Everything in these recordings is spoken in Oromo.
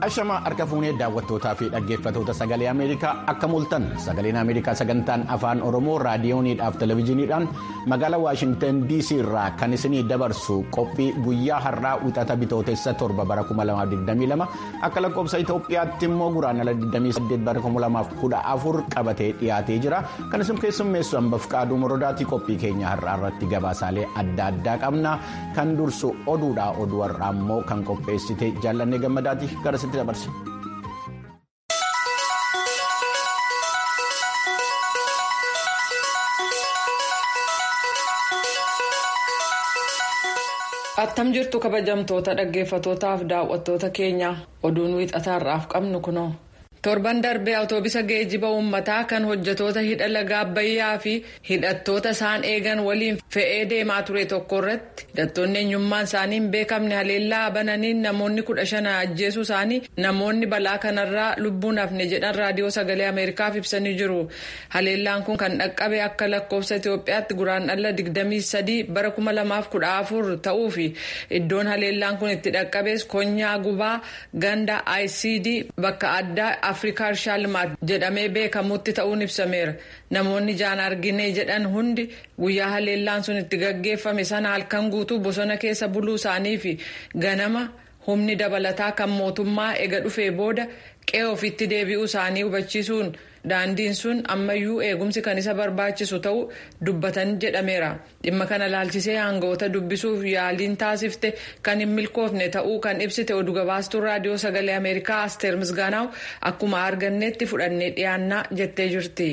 Ashamaa harka fuunee daawwattootaa fi dhaggeeffatoota sagalee Ameerikaa akka mul'atan sagaleen Ameerikaa sagantaan afaan Oromoo raadiyooniidhaaf televezyiiniidhaan magaalaa Waashingtan DC irraa kan isinii dabarsu qophii guyyaa har'aa wixata bitootessa torba bara 2022 akka lakkoofsa Itoophiyaatti immoo guraandhala 28 bara 2014 qabatee dhiyaatee jira. Kan isin keessummeessu hambaf qaaduu moroodaati qophii keenya har'aa irratti gabaasaalee adda addaa qabna. Kan dursu oduudha oduu har'aa immoo kan qopheessite jaallannee gammadaati gara sitti dabarse. attam jirtu kabajamtoota dhaggeeffatootaaf daawwattoota keenya oduun wiixataarraaf qabnu kunoo. torban darbee awutoobisa geejjiba uummataa kan hojjetoota hidha laga abbayyaa fi hidhattoota isaan eegan waliin fe'ee deemaa ture tokko irratti hidhattoonni eenyummaan isaanii hin beekamne haleellaa bananiin namoonni kudha shan ajjeesuu isaanii namoonni balaa kanarraa lubbuun hafne jedhan raadiyoo sagalee ameerikaaf ibsanii jiru haleellaan kun kan dhaqqabe akka lakkoofsa itiyoophiyaatti guraandhala 23 bara 2014 ta'uu fi iddoon haleellaan kun itti dhaqqabes konyaa gubaa ganda icd bakka addaa. afrikaa irshaa limaat jedhamee beekamutti ta'uun ibsameera namoonni jaan argine jedhan hundi guyyaa haleellaan sun itti gaggeeffame sana halkan guutuu bosona keessa buluu isaanii fi ganama humni dabalataa kan mootummaa ega dhufee booda qe'ee ofitti deebi'uu isaanii hubachiisuun daandiin sun ammayyuu eegumsi kan isa barbaachisu ta'uu dubbatan jedhameera dhimma kana laalchisee aangawoota dubbisuuf yaaliin taasifte kan hin milkoofne ta'uu kan ibsite oduu gabaastuu raadiyoo sagalee ameerikaa asteer misgaanaaw akkuma arganneetti fudhannee dhiyaannaa jettee jirti.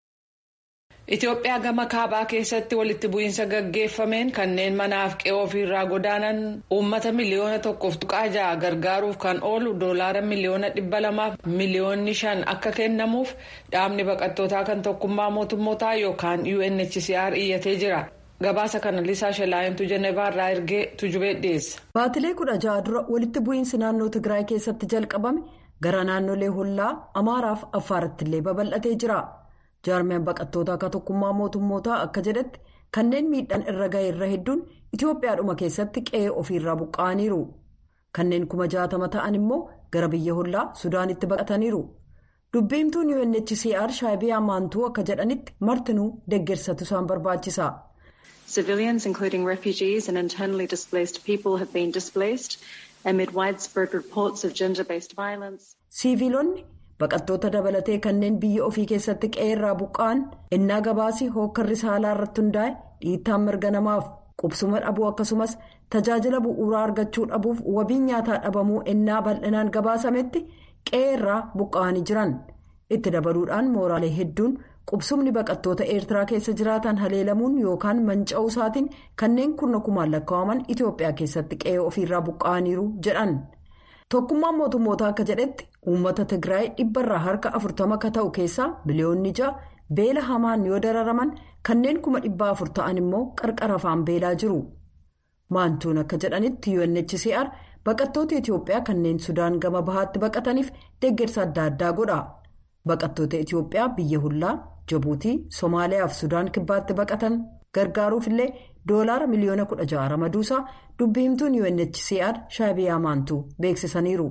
Itoophiyaa gama kaabaa keessatti walitti bu'iinsa gaggeeffameen kanneen manaaf qe'ee ofiirraa godaanan uummata miliyoona tokkoof tuqaa ja'a gargaaruuf kan oolu doolaara miliyoona dhibba lamaaf miliyoonni shan akka kennamuuf dhaabni baqattootaa kan tokkummaa mootummootaa yookaan UNHCR iyyatee jira. Gabaasa kana Lisaa Shalaayintu Jenevaarraa ergee tujubee dhiyeessa. Baatilee kudha ja'a dura walitti bu'iinsi naannoo Tigraay keessatti jalqabame gara naannolee hollaa Amaaraaf Affaaratti illee babal'atee jira. jaarmiyaan baqattoota akka tokkummaa mootummootaa akka jedhetti kanneen miidhaan irra ga'e irra hedduun itiyoophiyaadhuma keessatti qe'ee ofiirraa buqqa'aniiru kanneen kuma jaatama ta'an immoo gara biyya hollaa sudaanitti baqataniiru dubbiimtuun unhcr shaayibiyaa maantuu akka jedhanitti martinuu deeggarsatu isaan barbaachisa. civilians including refugees and internally displaced people have been displaced amid widespread reports of gender-based violence. siiviilonni. baqattoota dabalatee kanneen biyya ofii keessatti qe'eerraa buqqa'an innaa gabaasii hookkarri saalaa irratti hundaa'e dhiittaan mirga namaaf qubsuma dhabuu akkasumas tajaajila bu'uuraa argachuu dhabuuf wabiin nyaataa dhabamuu innaa bal'inaan gabaasametti qe'eerraa buqqa'anii jiran itti dabaluudhaan mooraalee hedduun qubsumni baqattoota eertiraa keessa jiraatan haleelamuun yookaan manca'uu isaatiin kanneen kurna kumaan lakkaa'aman itiyoophiyaa keessatti qe'ee ofiirraa buqqa'aniiru jedhan. tokkummaan mootummootaa akka jedhetti uummata tigraay dhibbarraa harka afurtama akka ta'u keessaa biliyoonni ja'a beela hamaan yoo dararaman kanneen kuma dhibba afur ta'an immoo qarqara afaan beelaa jiru maantuun akka jedhanitti unhcr baqattoota itiyoophiyaa kanneen sudaan gama bahaatti baqataniif deeggarsa adda addaa godha baqattoota itiyoophiyaa biyya hullaa jabuutii somaaliyaa fi sudaan kibbaatti baqatan gargaaruuf illee doolaara miliyoona kudha ja'a ramaduusaa dubbiimtuun unhcr shaayibiyaa maantuu beeksisaniiru.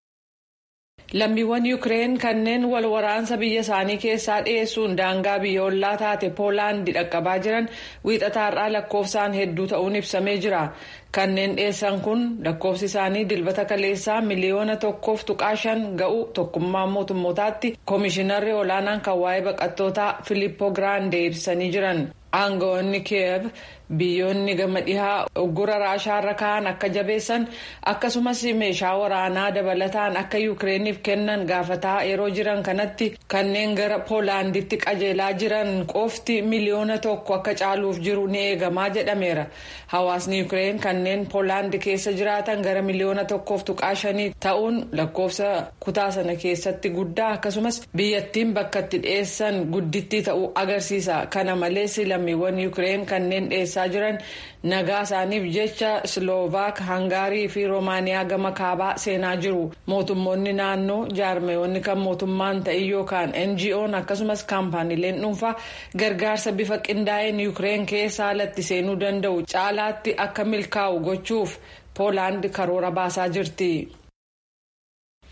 lammiiwwan yuukireen kanneen wal waraansa biyya isaanii keessaa dhiyeessuun daangaa biyya ollaa taate poolaandii dhaqqabaa jiran wiixataarraa lakkoofsaan hedduu ta'uun ibsamee jira kanneen dhiyeessan kun lakkoofsi isaanii dilbata kaleessaa miliyoona tokkoof tuqaa shan ga'u tokkummaa mootummootaatti koomishinarri olaanaan kan waa'ee baqattootaa filiippo giraandee ibsanii jiran aangawoonni kiyev biyyoonni gama dhihaa uggura raashaarra ka'an akka jabeessan akkasumas meeshaa waraanaa dabalataan akka yuukireeniif kennan gaafataa yeroo jiran kanatti kanneen gara poolaanditti qajeelaa jiran qofti miliyoona tokko akka caaluuf jiru ni eegamaa jedhameera hawaasni yuukireen kanneen poolaandi keessa jiraatan gara miliyoona tokkoof tuqaa shanii ta'uun lakkoofsa kutaa sana keessatti guddaa akkasumas biyyattiin bakka itti dhiyeessan guddittii ta'uu agarsiisa kana malees lammiiwwan yuukireen kanneen dhiyeessaa jiran nagaa isaaniif jecha sloovaak hangaarii fi roomaaniyaa gama kaabaa seenaa jiru mootummoonni naannoo jaarmeewwanni kan mootummaan ta'in yookaan ngo'n akkasumas kaampaaniileen dhuunfaa gargaarsa bifa qindaa'een yuukireen keessa alatti seenuu danda'u caalaatti akka milkaa'u gochuuf poolaand karoora baasaa jirti.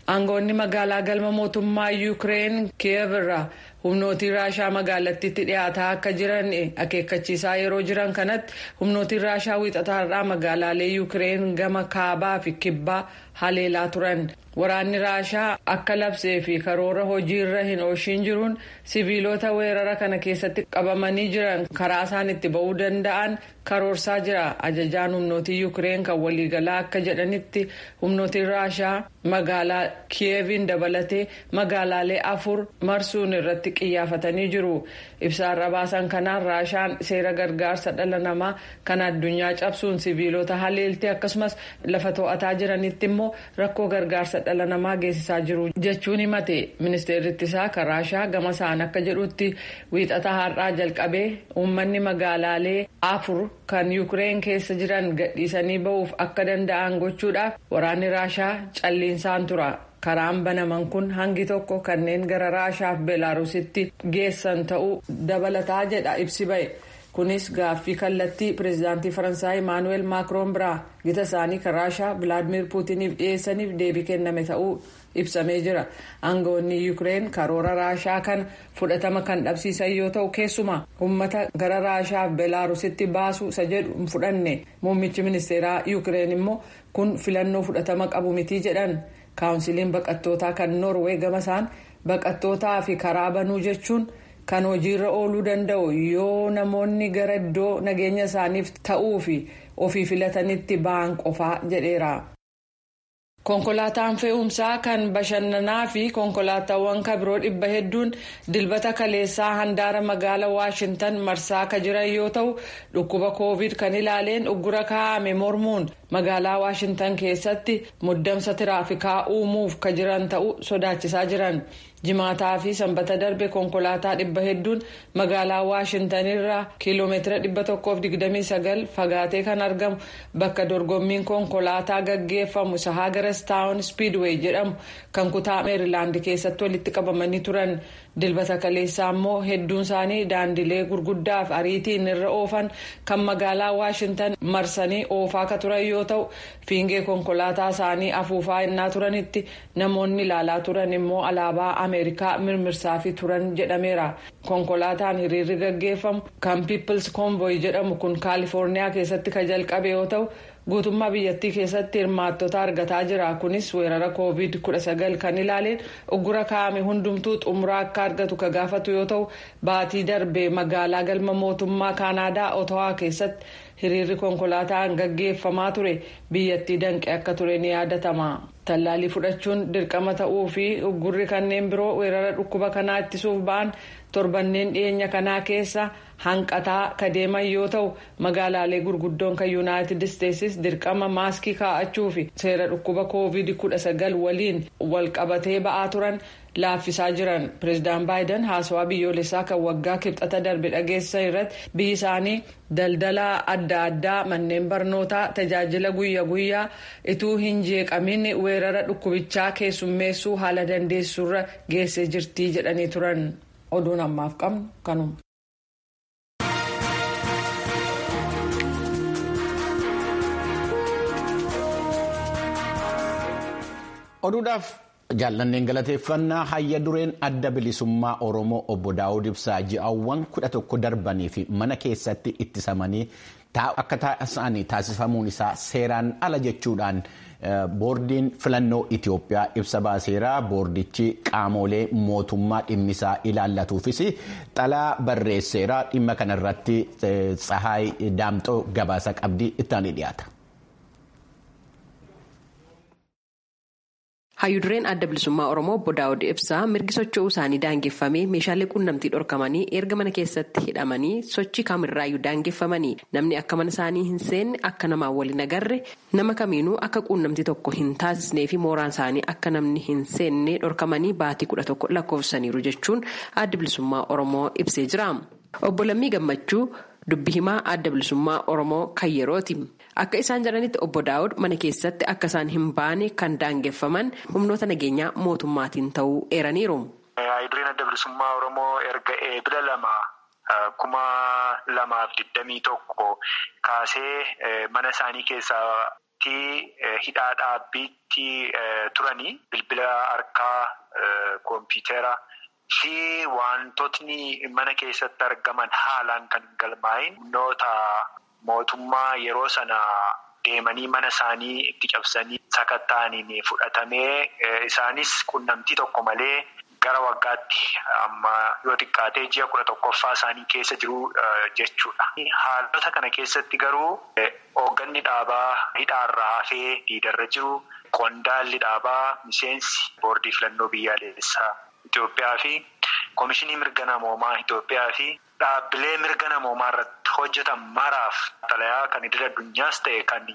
aangoonni magaalaa galma mootummaa yuukireen kiyev irraa humnootiin raashaa magaalattiitti dhiyaataa akka jiran akeekkachiisaa yeroo jiran kanatti humnootiin raashaa wiixataarraa magaalaalee yuukireen gama kaabaa fi kibbaa haleelaa turan waraanni raashaa akka labsee fi karoora hojiirra hin oolchiin jiruun siviilota weerara kana keessatti qabamanii jiran karaa isaan itti ba'uu danda'an karoorsaa jira ajajaan humnootii yuukireen kan waliigalaa akka jedhanitti humnootiin raashaa magaalaa kiyeviin dabalatee magaalaalee afur marsuun irratti xiyyeeffatanii jiru ibsaarra baasan kanaan raashaan seera gargaarsa dhala namaa kan addunyaa cabsuun siviilota haleeltee akkasumas lafa to'ataa jiranitti immoo rakkoo gargaarsa dhala namaa geessisaa jiru jechuun himate ministeerri ittisaa kan raashaa gama isaan akka jedhutti wiixata har'aa jalqabee uummanni magaalaalee afur kan yuukireen keessa jiran gadhiisanii ba'uuf akka danda'an gochuudhaaf waraanni raashaa calliinsaan tura. karaan banaman kun hangi tokko kanneen gara raashaaf beelaarusitti geessan ta'uu dabalataa jedha ibsi ba'e kunis gaaffii kallattii pireezidaantii faransaay imaanuweel maakroon biraa gita isaanii kan raashaa vilaadimir puutiniif dhiyeessaniif deebii kenname ta'uu ibsamee jira aangoonni yuukireen karoora raashaa kan fudhatama kan dhabsiisan yoo ta'u keessumaa uummata gara raashaaf beelaarusitti baasuu isa jedhu hin fudhanne muummichi ministeeraa yuukireen immoo kun filannoo fudhatama qabu mitii jedhan. kaawunsiliin baqattootaa kan noorwee gama isaan baqattootaa fi karaa banuu jechuun kan hojiirra ooluu danda'u yoo namoonni gara iddoo nageenya isaaniif ta'uu fi ofii filatanitti ba'an qofaa jedheera. konkolaataan fe'umsaa kan bashannanaa fi konkolaataawwan kabiroo dhibba hedduun dilbata kaleessaa handaara magaalaa waashintan marsaa ka jiran yoo ta'u dhukkuba koovid kan ilaaleen uggura kaa'ame mormuun magaalaa waashintan keessatti muddamsa tiraafikaa uumuuf ka jiran ta'uu sodaachisaa jiran jimaataa fi sanbata darbe konkolaataa dhibba hedduun magaalaa waashintanirraa kiiloomeetira dhibba tokkoof digdamii sagal fagaatee kan argamu bakka dorgommiin konkolaataa gaggeeffamu isa hagarastaawun spiidwey jedhamu kan kutaa meerilaand keessatti walitti qabamanii turan dilbata kaleessaa immoo hedduun isaanii daandilee gurguddaaf ariitiin irra oofan kan magaalaa waashintan marsanii oofaa ka turan yoo ta'u fiingee konkolaataa isaanii afuufaa innaa turanitti namoonni ilaalaa turan immoo alaabaa ameerikaa mirmirsaafii turan jedhameera konkolaataan hiriirri gaggeeffamu kan piipils koomboy jedhamu kun kaalifoorniyaa keessatti ka jalqabe yoo ta'u guutummaa biyyattii keessatti hirmaattota argataa jira kunis weerara koovid 19 kan ilaaleen uggura kaa'ame hundumtuu xumuraa akka argatu ka gaafatu yoo ta'u baatii darbe magaalaa galma mootummaa kaanaadaa otawaa keessatti hiriirri konkolaataan gaggeeffamaa ture biyyattii danqe akka ture ni yaadatama. tallaalii fudhachuun dirqama ta'uu fi uggurri kanneen biroo weerara dhukkuba kanaa ittisuuf ba'an torbanneen dhiyeenya kanaa keessa hanqataa ka deeman yoo ta'u magaalaalee gurguddoon kan yuunaayitid isteetsis dirqama maaskii kaa'achuu fi seera dhukkuba koovid 19 waliin walqabatee ba'aa turan laaffisaa jiran pireezidaan baayiden haasawaa biyyoolessaa kan waggaa kibxata darbe dhageessisan irratti biyyi isaanii daldala adda addaa manneen barnootaa tajaajila guyyaa guyyaa ituu hin jeeqamin weerara dhukkubichaa keessummeessuu haala dandeessuurra geessee jirtii jedhanii turan oduun ammaaf qabnu kanuma. oduudhaaf jaallanneen galateeffannaa hayya dureen adda bilisummaa oromoo obbo daawud ibsaa ji'aawwan kudha tokko darbanii fi mana keessatti ittisamanii akka taasisan taasifamuun isaa seeraan ala jechuudhaan boordiin filannoo Itoophiyaa ibsa baaseera boordichi qaamolee mootummaa dhimmisaa ilaallatuufis xalaa barreesseera dhimma kanarratti tsahaay daamxoo gabaasa qabdii ittaanii dhiyaata. hayyudureen adda bilisummaa oromoo obbo daawud ibsaa mirgi socho'uu isaanii daangeffamee meeshaalee quunnamtii dhorkamanii erga mana keessatti hidhamanii sochii kamirraayyuu daangeffamanii namni akka mana isaanii hin seenne akka namaan waliin agarre nama kamiinuu akka quunnamtii tokko hin taasisnee fi mooraan isaanii akka namni hin seenne dhorkamanii baatii kudha tokko lakkoofsaniiru jechuun adda bilisummaa oromoo ibsee jira obbo lammii gammachuu dubbi himaa adda bilisummaa oromoo kan yerooti. akka isaan jedhanitti obbo daawud mana keessatti akka isaan hin baane kan daangeffaman humnoota nageenyaa mootummaatiin ta'uu eeraniiru. hayyudureen adda bilisummaa oromoo erga eebila lama kuma lamaaf digdamii tokko kaasee mana isaanii keessatti hidhaa dhaabbiitti turanii bilbila harkaa koompiyuutera fi wantootni mana keessatti argaman haalaan kan galmaa'in humnoota mootummaa yeroo sana deemanii mana isaanii itti cabsanii sakatta'aniin fudhatamee isaanis qunnamtii tokko malee. Gara waggaatti amma yoo xiqqaatee ji'a kudha tokkoffaa isaanii keessa jiru jechuudha. Haalota kana keessatti garuu hoogganni dhaabaa hidhaarraa hafee diidarra jiru qondaalli dhaabaa miseensi boordii filannoo biyyaalessaa Itoophiyaa fi Komishinii mirga namoomaa Itoophiyaa fi dhaabbilee mirga namoomaa irratti hojjetan maraaf xalayaa kan idil addunyaas ta'e kan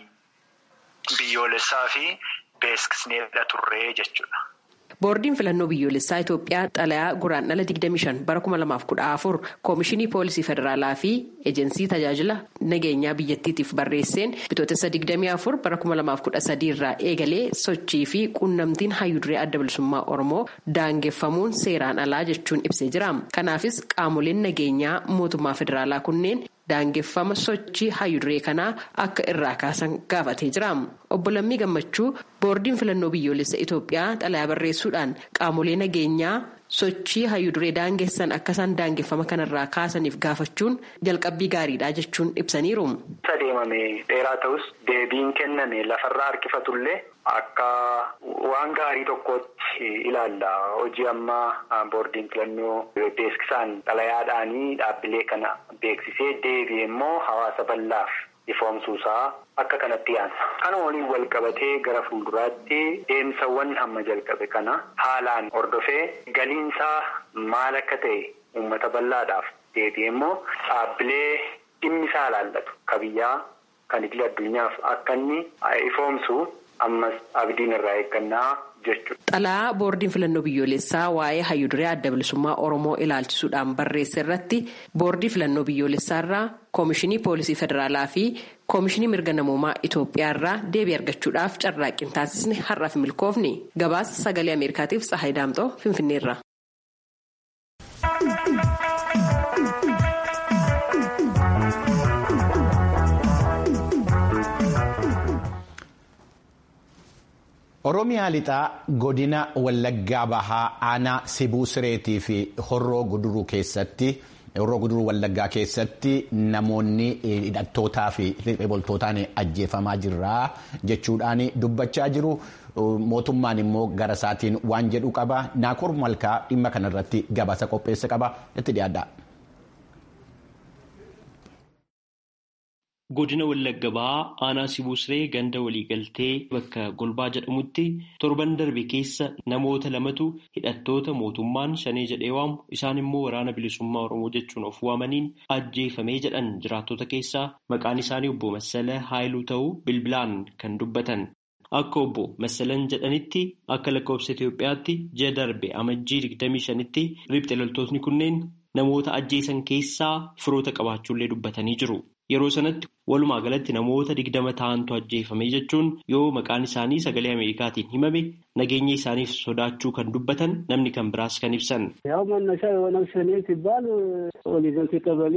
biyyoolessaa fi beeksisneedha turree jechuudha. boordiin filannoo biyyoolessaa itoophiyaa xalayaa guraandhala 25 bara 2014 koomishinii poolisii federaalaa fi eejensii tajaajila nageenyaa biyyattiitiif barreesseen bitootessa 24 bara 2013 irraa eegalee sochii fi quunnamtiin hayyuduree adda bilisummaa oromoo daangeffamuun seeraan alaa jechuun ibsee jira kanaafis qaamoleen nageenyaa mootummaa federaalaa kunneen. daangeffama sochii hayyuduree kanaa akka irraa kaasan gaafatee jira obbo Lammii Gammachuu boordiin filannoo biyyoolessa Itoophiyaa xalayaa barreessuudhaan qaamolee nageenyaa sochii hayyuduree daangessan akka isaan daangeffama kanarraa kaasaniif gaafachuun jalqabbii gaariidha jechuun ibsaniiru. deemame dheeraa ta'us deebiin kenname lafarraa harkifatullee akka waan gaarii tokkotti ilaalla hojii ammaa boordiin filannoo beeksisaan xalayaadhaanii dhaabbilee kana beeksisee deebi'e immoo hawaasa bal'aaf ifoomsuusaa akka kanatti yaadna. Kana waliin wal qabatee gara fuulduraatti deemsawwan amma jalqabe kana haalaan hordofee galiinsaa maal akka ta'e uummata bal'aadhaaf deebi'e immoo dhaabbilee dhimmi isaa ilaallatu kabiyyaa kan idil addunyaaf akka inni ifoomsu ammas abdiin irraa eeggannaa jechuudha. Xalayaa boordiin filannoo biyyoolessaa waa'ee hayyuduree adda bilisummaa Oromoo ilaalchisuudhaan barreesse irratti boordii filannoo biyyoolessaa irraa koomishinii poolisii federaalaa fi koomishinii mirga namoomaa Itoophiyaa irraa deebii argachuudhaaf carraaqqii taasisne har'aaf milkoofni gabaasa sagalee Ameerikaatiif Tsahayi Daamxoo Finfinneerra. Oromiyaa lixaa godina Wallaggaa Bahaa aanaa Sibuu Sireetii fi Horroo Guduruu keessatti Horroo Guduruu Wallaggaa keessatti namoonni hidhattootaa fi boltootaan ajjeefamaa jirra jechuudhaan dubbachaa jiru. Mootummaan immoo gara isaatiin waan jedhu qaba. Naakoor Malkaa dhimma kanarratti gabaasa qopheesse qaba. Itti dhiyaadha. Godina Wallagga Bahaa aanaa Sibuu Siree ganda waliigaltee bakka Golbaa jedhamutti torban darbe keessa namoota lamatu hidhattoota mootummaan shanee jedhee waamu isaan immoo waraana bilisummaa Oromoo jechuun of waamaniin ajjeefamee jedhan jiraattota keessaa maqaan isaanii obbo Massala Haayiluu ta'uu bilbilaan kan dubbatan. Akka obbo Massalan jedhanitti akka lakkoofsa Itoophiyaatti ji'a darbe amajjii 25tti riphxe loltootni kunneen namoota ajjeesan keessaa firoota qabaachuullee dubbatanii jiru. Yeroo sanatti walumaa galatti namoota digdama ta'antu ajjeefame jechuun yoo maqaan isaanii sagalee Ameerikaatiin himame nageenya isaaniif sodaachuu kan dubbatan namni kan biraas kan ibsan. ያው መነሻ የኦነግ ሸኔ ሲባል ኦሊገንቲ ቀበሌ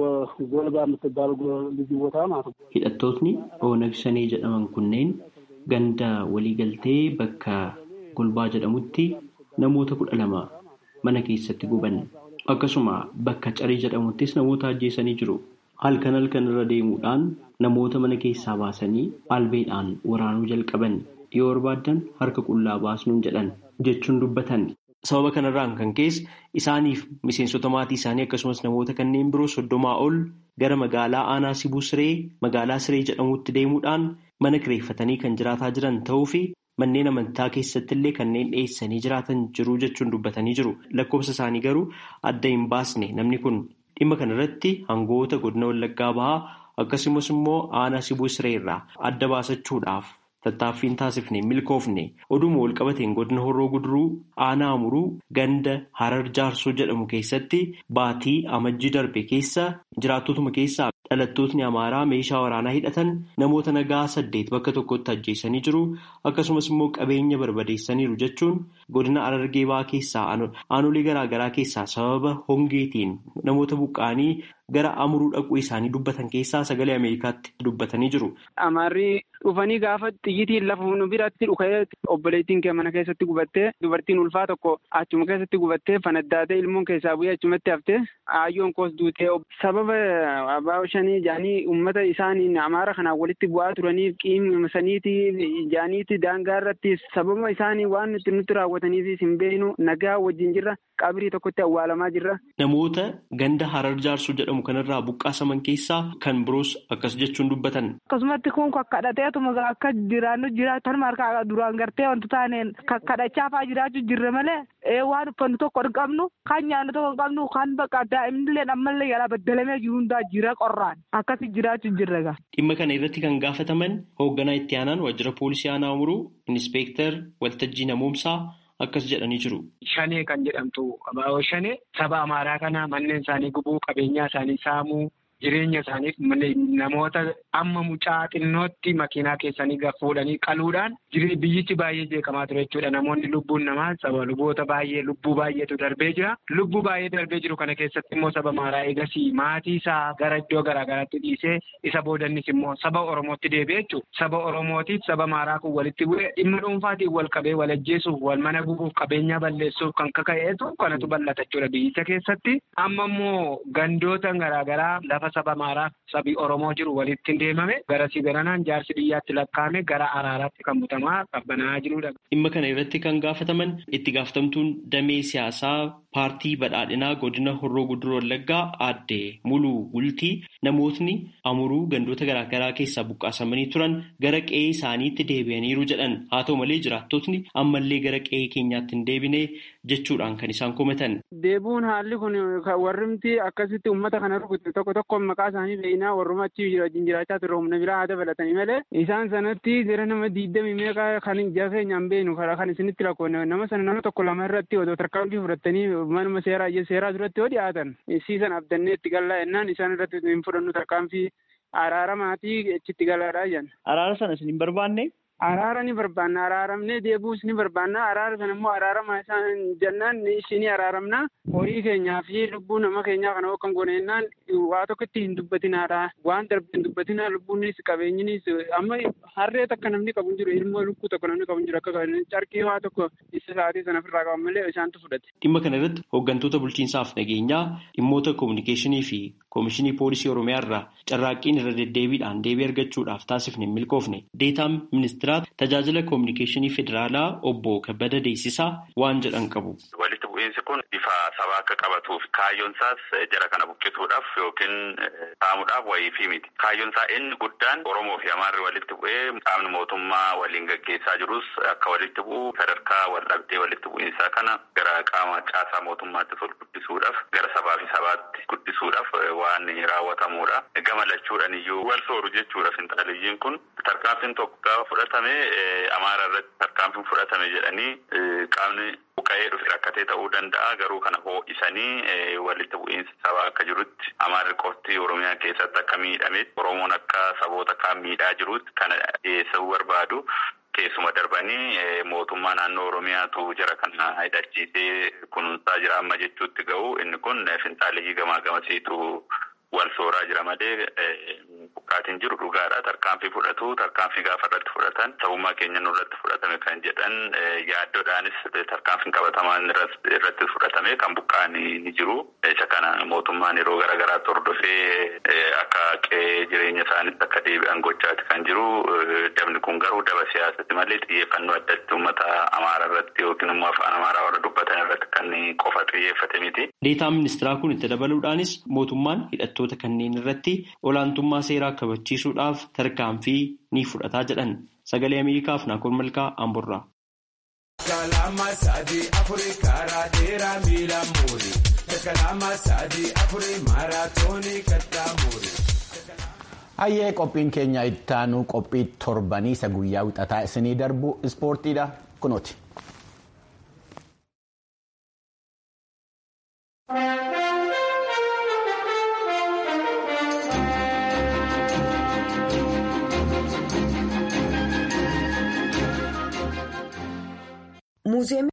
ጎልባ የምትባል ልዩ ቦታ ማለት ነው። Hidhattootni Oonag Shanee jedhaman kunneen ganda waliigaltee bakka Golbaa jedhamutti namoota kudha lama mana keessatti guban. Akkasuma bakka Carii jedhamuttis namoota ajjeesanii jiru. Halkan halkan irra deemuudhaan namoota mana keessaa baasanii albeedhaan waraanuu jalqaban yoo barbaadan harka qullaa baasnuun jedhan jechuun dubbatan. Sababa kanarraan kan ka'e isaaniif miseensota maatii isaanii akkasumas namoota kanneen biroo soddomaa ol gara magaalaa aanaa Sibuu Siree magaalaa Siree jedhamutti deemuudhaan mana kireeffatanii kan jiraataa jiran ta'uu fi manneen amantaa keessatti illee kanneen dhiyeessanii jiraatan jiru jechuun dubbatanii jiru. Lakkoofsa isaanii garuu adda hin baasne namni kun. Dhimma kanarratti hangoota godina Wallaggaa Bahaa akkasumas immoo aanaa Sibuu Siree irraa adda baasachuudhaaf tattaaffiin taasifne milkoofne oduma walqabateen godina Horroo Guduruu aanaa Amuruu ganda Harar Jaarsoo jedhamu keessatti baatii amajjii darbe keessa jiraattotuma keessaa dhalattootni Amaaraa meeshaa waraanaa hidhatan namoota nagaa saddeet bakka tokkotti ajjeesanii jiru akkasumas immoo qabeenya barbadeessaniiru jechuun godina Harargee Bahaa keessaa aanolee garaagaraa keessaa sababa hongeetiin namoota buqqaanii gara amuruu dhaquu isaanii dubbatan keessaa sagalee Ameerikaatti dubbatanii jiru. Amaarri dhufanii gaafa xiyyitiin lafa nu biratti dhukee obboleettiin kee mana keessatti gubattee dubartiin ulfaa tokko achuma keessatti gubattee fanaddaatee ilmoon keessaa bu'ee achumatti haftee aayyoon koos duutee sababa abaa'oo shanii jaanii uummata isaaniin amaara kanaan walitti bu'aa turaniif qiima saniiti jaaniiti daangaa irratti sababa isaanii waan nuti nutti raawwataniif hin beeknu nagaa wajjin jirra qabrii tokkotti awwaalamaa jirra. Namoota ganda harar jaarsuu jedhamu kanarraa buqqaasaman keessaa kan biroos akkas jechuun dubbatan. Akkasumatti kun kakkadhateetuma akka jiraannu jiraatan markaa duraan gartee wanti taaneen kakkadhachaa fa'aa jiraachuu jirre malee waan uffannu tokko hin qabnu kan nyaannu tokko hin qabnu kan bakka daa'imnillee ammallee yaalaa baddalamee jiru hundaa jira qorraan akkasii jiraachuu jirre gaa. Dhimma kana irratti kan gaafataman hoogganaa itti aanaan waajjira poolisii aanaa umuruu inspektar waltajjii namoomsaa akkas jedhanii jiru. Shanee kan jedhamtu abaaboo shanee saba amaaraa kana manneen isaanii gubuu qabeenyaa isaanii saamuu jireenya isaaniif namoota amma mucaa xinnootti makiinaa keessanii fuudhanii qaluudhaan biyyichi baay'ee jeeqamaa ture jechuudha. Namoonni lubbuun namaa saba luboota baay'ee lubbuu baay'eetu darbee jira. Lubbuu baay'ee darbee jiru kana keessatti immoo saba amaaraa eegasii maatii isaa gara iddoo garaagaraatti dhiisee isa boodannis immoo saba Oromootti deebi'e jechuudha. Saba Oromootiif saba amaaraa kun walitti bu'ee dhimma dhuunfaatiin wal qabee wal ajjeesuuf wal mana gubuuf qabeenyaa balleessuuf kan kaka'eetu kanatu bal'ata jechuudha biyyicha keessatti. Amma immoo gandoota garaagaraa lafa saba amaaraa sabi Oromoo jiru walitti deemame garasii garanaan jaarsi biyyaatti lakkaa'ame gara araaraatti kan butamaa qabbanaa jirudha. Dhimma kana irratti kan gaafataman itti gaafatamtuun damee siyaasaa paartii badhaadhinaa godina horroo guduruu wallaggaa aadde muluu gultii namootni amuruu gandoota garaagaraa keessaa buqqaasamanii turan gara qe'ee isaaniitti deebi'aniiru jedhan haa ta'u malee jiraattotni ammallee gara qe'ee keenyaatti hin deebine jechuudhaan kan isaan komatan. Deebuun haalli kun warrimti akkasitti uummata kana rukute tokko tokko maqaa isaanii beeknaa warruma achi wajjin jiraachaa turre humna biraa haa dabalatanii malee isaan sanatti gara nama diidamii meeqa kan ija keenya hin beeknu karaa kan isinitti lakkoofne nama sana nama tokko lama irratti odoo tarkaanfii fudhatanii manuma seeraa seeraa duratti yoo dhiyaatan siisan abdannee itti gallaa jennaan isaan irratti hin fudhannu tarkaanfii araaramaatii achitti galaadhaa jenna. Araara sana isin hin barbaanne? Araara ni barbaanna araaramnee deebuus ni barbaanna araara sana immoo araarama isaan jennaan isinii araaramna horii keenyaa fi lubbuu nama keenyaa kana kan goneennaan waa tokkotti hin dubbatinaadha waan darbe hin dubbatinaa lubbuunis qabeenyinis amma harree takka namni qabu hin jiru ilmoo lukkuu tokko namni qabu hin jiru akka carqii waa tokko isa sa'aatii sana ofirraa qaban malee isaantu fudhate. Dhimma kana irratti hooggantoota bulchiinsaaf nageenyaa dhimmoota koominikeeshinii fi koomishinii poolisii oromiyaa irraa carraaqqiin irra deddeebiidhaan deebii argachuudhaaf taasifne hin milkoofne deetaan ministiraat tajaajila koominikeeshinii federaalaa obbo Kabbada Deessisaa waan jedhan qabu. Walitti bu'iinsi kun bifa sabaa akka qabatuuf kaayyoon isaas jara kana buqqisuudhaaf yookiin saamuudhaaf wayii miti. Kaayyoon isaa inni guddaan Oromoo fi Amaarri walitti bu'ee qaamni mootummaa waliin gaggeessaa jirus akka walitti bu'u sadarkaa wal dhabdee walitti bu'iinsaa kana gara qaama caasaa mootummaatti ol guddisuudhaaf gara sabaa fi sabaatti guddisuudhaaf waan raawwatamuudha. Gama lachuudhaan iyyuu wal sooru jechuudha finxaaliyyiin kun tarkaanfiin tokko gaafa fudhatame Amaara irratti tarkaanfiin fudhatame jedhanii qaamni buqqa'ee dhufe rakkatee ta'uu danda'a garuu kana hoo'isanii walitti bu'iinsa sabaa akka jirutti Amaarri qofti Oromiyaa keessatti akka miidhame Oromoon akka saboota kaan miidhaa jirutti kana dhiyeessuu barbaadu. Keessuma darbanii mootummaa naannoo Oromiyaatu jara kana hidhachiisee kunuunsaa jira amma jechuutti ga'u inni kun finxaaliyyii gamaa gamasiitu wal sooraa jira malee buqqaatiin jiru dhugaadha. Tarkaanfii fudhatu tarkaanfii gaafa irratti fudhatan sabummaa keenya nurratti fudhatame kan jedhan yaaddoodhaanis tarkaanfiin qabatamaan irratti fudhatame kan buqqaanii ni jiru. Isa kana mootummaan yeroo garaagaraatti hordofee akka qe'ee jireenya isaaniitti akka deebi'an gochaati kan jiru. Dabni kun garuu daba siyaasatti malee xiyyeeffannoo addatti uummata Amaaraa irratti yookiin immoo afaan Amaaraa warra dubbatan irratti kan qofa xiyyeeffate miti. Deetaan ministiraa kun itti dabaluudhaanis mootummaan hidhattoota kanneen irratti olaantummaa seeraa kabachiisuudhaaf tarkaanfii ni fudhataa jedhan sagalee ameerikaaf naakoon malkaa amborraa. Kalama sadi afuri karaa dheeraa miila muuri. Kalama sadi afuri maaraatoonii kattaa muuri. Hayyee qophiin keenya ittaanu qophii torbanii isa guyyaa wixataa isinii darbu ispoortiidha kunooti. Muuziyeemii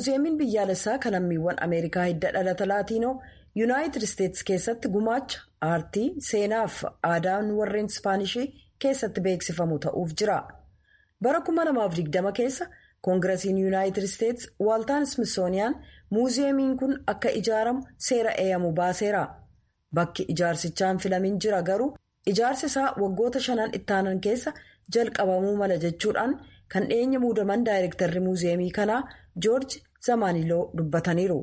muuziyeemiin biyyaalessaa kan lammiiwwan ameerikaa hidda dhalata laatiinoo yuunaayitid isteetsi keessatti gumaacha aartii seenaaf aadaan warreen ispaanishii keessatti beeksifamu ta'uuf jira bara 2020 keessa koongirasiin yuunaayitid isteetsi waaltaan ismisooniyaan muuziyeemiin kun akka ijaaramu seera eeyyamu baaseera bakki ijaarsichaan filamin jira garuu ijaarsi isaa waggoota shanan ittaanan keessa jalqabamuu mala jechuudhaan kan dhiyeenya muudaman daayirektarri muuziyeemii kanaa joorji zamaaniloo dubbataniiru.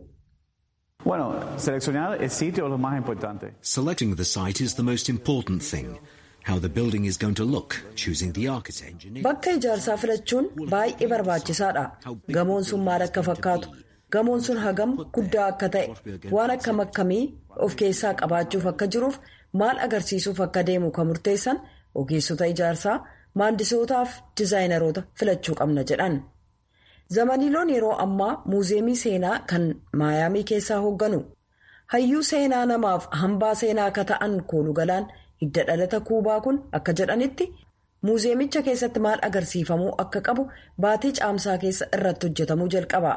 Selecting the site is the most important thing. How the building is going to look, choosing the architect. Bakka ijaarsaa filachuun baay'ee barbaachisaadha. Gamoon sun maal akka fakkaatu, gamoon sun hagam guddaa akka ta'e, waan akkam akkamii of keessaa qabaachuuf akka jiruuf maal agarsiisuuf akka deemu kan murteessan ogeessota ijaarsaa maandisootaaf dizaayinaroota filachuu qabna jedhan. zamaniiloon yeroo ammaa muuziyeemii seenaa kan maayaamii keessaa hoogganu hayyuu seenaa namaaf hambaa seenaa akka ta'an koolugalaan hidda dhalata kuubaa kun akka jedhanitti muuziyeemicha keessatti maal agarsiifamuu akka qabu baatii caamsaa keessa irratti hojjetamuu jalqaba.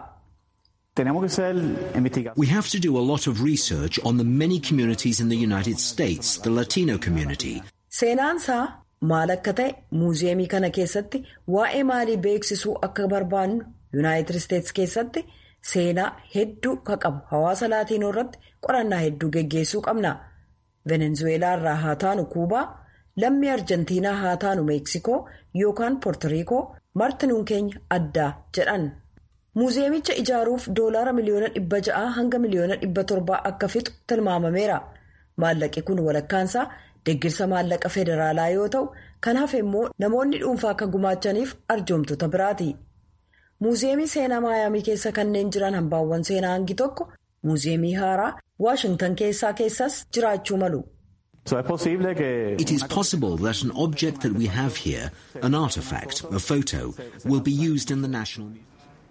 We have to do a lot of research on the many communities in the United States, the Latino community. Seenaansaa maal akka ta'e muuziyeemii kana keessatti waa'ee maalii beeksisuu akka barbaannu yuunaayitid isteetsi keessatti seenaa hedduu ka qabu hawaasa laatiinoo irratti qorannaa hedduu geggeessuu qabna venezuweelaa irraa haa taanu kuubaa lammii arjentiinaa haa taanu meeksikoo yookaan poortoriikoo martinuun keenya addaa jedhan muuziyeemicha ijaaruuf doolaara miliyoona dhibba ja'aa hanga miliyoona dhibba torbaa akka fixu tilmaamameera maallaqi kun walakkaansaa. deggirsa maallaqa federaalaa yoo ta'u kan hafe immoo namoonni dhuunfaa akka gumaachaniif arjoomtota biraati muuziyeemii seenaa maayaamii keessa kanneen jiran hambaawwan seenaa hangi tokko muuziyeemii haaraa waashingtan keessaa keessas jiraachuu malu. It is possible that an object that we have here, an artifact, a photo, will be used in the national museum.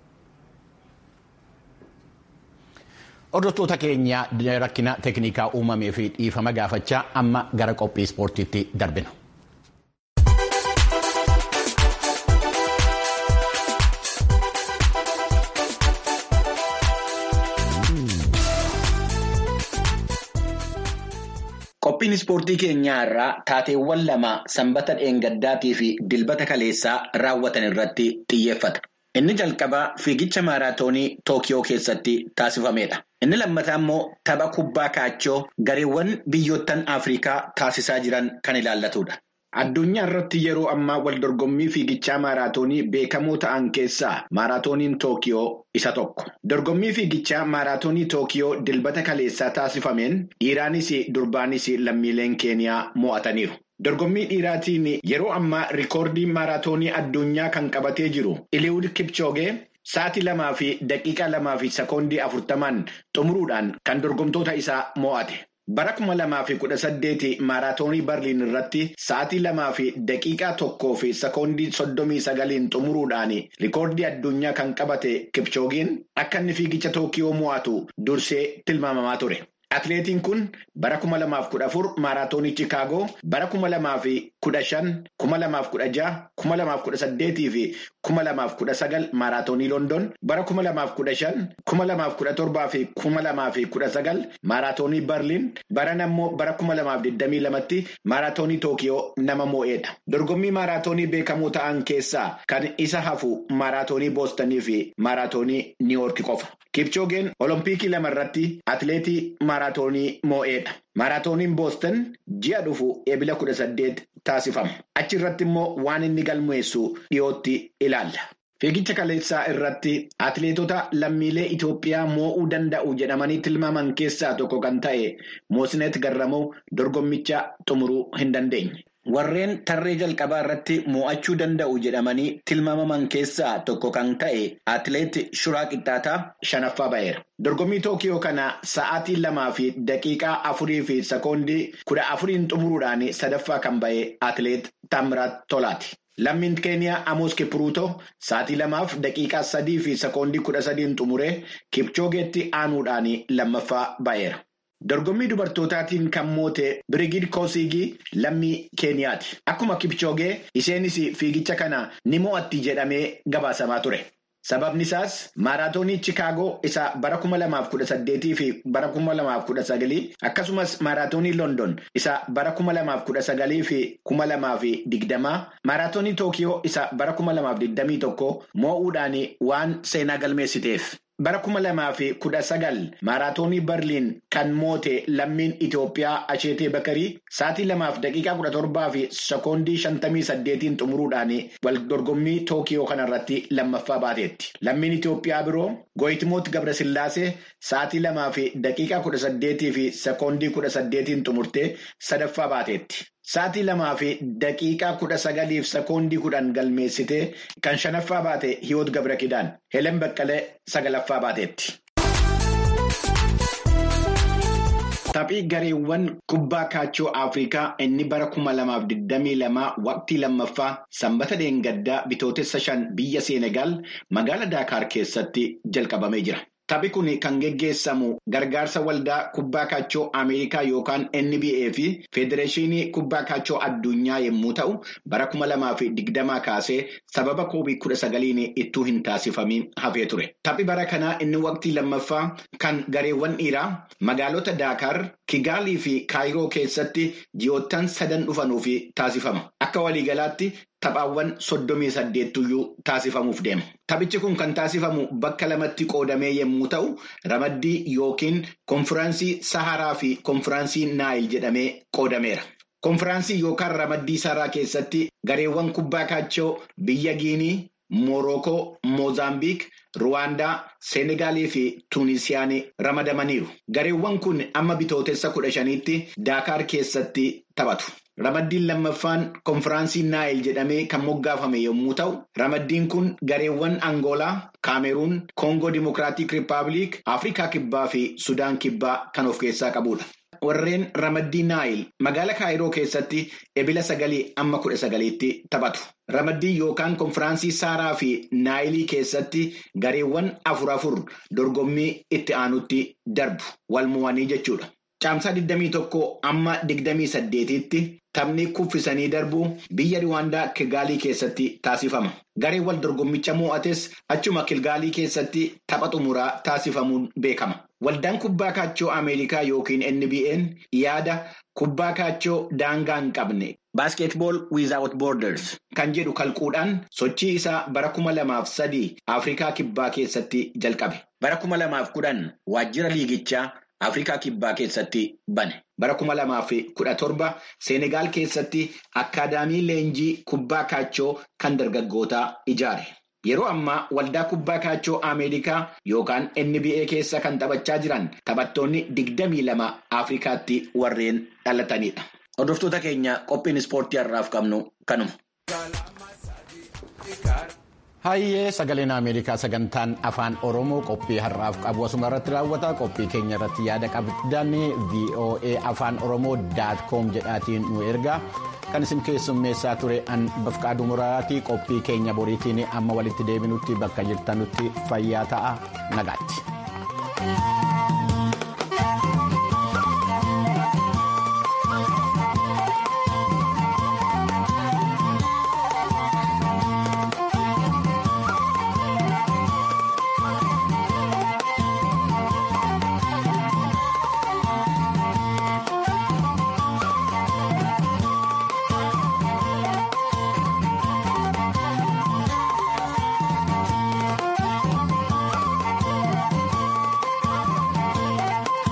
Hordoftoota keenya rakkina teeknikaa uumamee fi dhiifama gaafachaa amma gara qophii ispoortiitti darbina. Qophiin ispoortii keenyaa irraa taateewwan lama sanbata dheengaddaatii fi dilbata kaleessaa raawwatan irratti xiyyeeffata. Inni jalqabaa fiigicha maaraatoonii Tookiyoo keessatti taasifamedha. Inni lammataa immoo tapha kubbaa kaachoo gareewwan biyyoottan Afrikaa taasisaa jiran kan ilaallatudha. Addunyaa irratti yeroo ammaa wal dorgommii fiigichaa maaraatoonii beekamoo ta'an keessaa maaraatooniin Tookiyoo isa tokko. Dorgommii fiigichaa maaraatoonii Tookiyoo dilbata kaleessaa taasifameen dhiiraanis durbaanis lammiileen Keeniyaa mo'ataniiru. Dorgommii dhiiraatiin yeroo ammaa rikoordii maaraatoonii addunyaa kan qabatee jiru Iliwud Kipchoogee sa'aatii lamaa fi daqiiqaa lamaa fi sekoondii afurtamaan xumuruudhaan kan dorgomtoota isaa mo'ate. Bara kuma lamaa fi kudha saddeeti maaraatoonii Barliin irratti sa'aatii lamaa fi daqiiqaa tokkoo fi sekoondii soddomii sagaliin xumuruudhaan rikoordii addunyaa kan qabate Kipchoogeen akka inni fiigicha Tookiyoo mo'atu dursee tilmaamamaa ture. Atileetiin kun bara kuma lamaaf kudha afur maaraatoonii Chikaagoo, bara kuma lamaaf kudha shan, kuma lamaaf kudha jaha, kuma lamaaf kudha saddeetii fi kuma lamaaf kudha sagal maaraatoonii London, bara kuma lamaaf kudha shan, kuma lamaaf kudha torbaa fi kuma lamaaf kudha sagal maaraatoonii Berliin, bara ammoo bara kuma lamaaf digdamii lamatti maaraatoonii Tookiyoo nama moo'edha. Dorgommii maaraatoonii beekamoo ta'an keessaa kan isa hafu maaraatoonii Boostonii fi maaraatoonii Niiwoorki qofa. Kipchoogeen Olompikii lama irratti atileetii maaraatoonii moo'edha. Maaraatooniin Booston ji'a dhufu eebila kudha saddeet taasifama. Achi irratti immoo waan inni galmeessu dhiyootti ilaalla. Fiigicha kaleessaa irratti atileetota lammiilee Itoophiyaa moo'uu danda'u jedhamanii tilmaaman keessaa tokko kan ta'e Moosineet Garramuu dorgommicha xumuruu hin dandeenye. Warreen tarree jalqabaa irratti mo'achuu danda'u jedhamanii tilmaamaman keessaa tokko kan ta'e atileet Shuraa Qixxaataa shanaffaa ba'eera. Dorgommii Tookiyoo kana sa'aatii lamaa fi daqiiqaa afurii fi sekoondii kudha afuriin xumuruudhaan sadaffaa kan ba'e atileet Taamiraat Tolaati. Lammiin Keeniyaa Amoos Kipruutoo sa'aatii lamaaf daqiiqaa sadii fi sekoondii kudha sadiin xumuree Kipchoogeetti aanuudhaan lammaffaa ba'eera. Dorgommii dubartootaatiin kan moote Birigiid Koosigii lammii Keeniyaati. Akkuma Kipchoogee isheenis fiigicha kana ni mo'atti jedhamee gabaasamaa ture. Sababni isaas maaraatoonii Chikaagoo isa bara kuma lamaaf kudha saddeetii fi bara kuma lamaaf kudha sagalii akkasumas maaraatoonii London isa bara kuma lamaaf kudha sagalii fi kuma lamaaf digdamaa maaraatoonii Tookiyoo isa bara kuma lamaaf digdamii tokko moo'uudhaan waan seenaa galmeessiteef. Bara kuma lamaa fi kudha sagal maaraatoonii Berliin kan moote lammiin Itoophiyaa Asheetee Bakarii sa'aatii lamaaf daqiiqaa kudha torbaa fi sekoondii shantamii saddeetiin xumuruudhaan wal dorgommii Tookiyoo kanarratti lammaffaa baateetti. Lammiin Itoophiyaa biroo Gooyitimoot Gabrasillaasee sa'aatii lamaa fi daqiiqaa kudha saddeetii fi sekoondii kudha saddeetiin xumurtee sadaffaa baateetti. Sa'aatii lamaa fi daqiiqaa kudha sagaliif sekoondii kudhan galmeessitee kan shanaffaa baate Hiwoot Gabrakidaan Helen Baqqalee sagalaffaa baateetti. Taphii gareewwan kubbaa kaachoo Afrikaa inni bara kuma lamaaf digdamii lamaa waqtii lammaffaa sanbata dheengaddaa bitootessa shan biyya Seenegaal magaalaa Daakaar keessatti jalqabamee jira. Taphi kun kan geggeessamu gargaarsa waldaa kubbaa kaachoo Ameerikaa yookaan NBA fi Federeeshinii kubbaa kaachoo addunyaa yommuu ta'u, bara kuma lamaa fi digdamaa kaasee sababa koobii kudha sagaliin ittuu hin taasifamin hafee ture. Taphi bara kanaa inni waqtii lammaffaa kan gareewwan dhiiraa magaalota Daakaar, Kigaalii fi Kaayiroo keessatti ji'oottan sadan dhufanuuf taasifama. Akka waliigalaatti taphaawwan soddomii saddeettuyyuu taasifamuuf deema. Taphichi kun kan taasifamu bakka lamatti qoodamee yommuu ta'u, ramaddii yookiin konfiraansii Saharaa fi konfiraansii Naayil jedhamee qoodameera. Konfiraansii yookaan ramaddii Saharaa keessatti gareewwan kubbaa kaachoo biyya Giinii, Moorookoo, Moozaambiik, Ruwaandaa, Seenegaalii fi Tuunisiyaan ramadamaniiru. Gareewwan kun amma bitootessa kudha shaniitti Daakaar keessatti taphatu. Ramaddiin lammaffaan konfiraansii Naayil jedhamee kan moggaafame yommuu ta'u, ramaddiin kun gareewwan Angoolaa, Kaameruun, Koongoo Dimokiraatik Rippaabilik, Afrikaa Kibbaa fi Sudaan Kibbaa kan of keessaa qabudha. Warreen ramaddii Naayil magaala Kaayiroo keessatti ebila sagalii amma kudha sagaliitti taphatu. Ramaddii yookaan konfiraansii Saaraa fi Naayilii keessatti gareewwan afur afur dorgommii itti aanutti darbu wal mo'anii jechuudha. Caamsaa 21 amma 28tti taphni kuffisanii darbuu biyya Riwaandaa Kilgaalii keessatti taasifama. Gareen wal dorgommicha mo'ates achuma Kilgaalii keessatti tapha xumuraa taasifamuun beekama. Waldaan kubbaa kaachoo Ameerikaa yookiin NBA'n yaada kubbaa kaachoo daangaa hin qabne Baaskeetbool Without Borders kan jedhu kalquudhaan sochii isaa bara kuma lamaaf sadii Afrikaa Kibbaa keessatti jalqabe. Bara kuma lamaaf kudhan waajjira liigichaa Afrikaa Kibbaa keessatti bane. Bara kuma lamaaf kudha torba Seenegaal keessatti akkaadaamii leenjii kubbaa kaachoo kan dargaggootaa ijaare. Yeroo ammaa waldaa kubbaa kaachoo Ameerikaa yookaan NBA keessa kan taphachaa jiran taphattoonni digdamii lama Afrikaatti warreen dhalatanidha. Hordoftoota keenya qophiin ispoortii har'aaf qabnu kanuma. Hayyee sagaleen Ameerikaa sagantaan afaan Oromoo qophii har'aaf qabu asuma irratti raawwata. Qophii keenya irratti yaada qabdan VOA afaan Oromoo daat koom jedhaatiin nu ergaa. Kan isin keessummeessaa ture an bafqaaduu muraatii qophii keenya boriitiin amma walitti deebinutti bakka jirtanutti fayyaa ta'a nagaatti.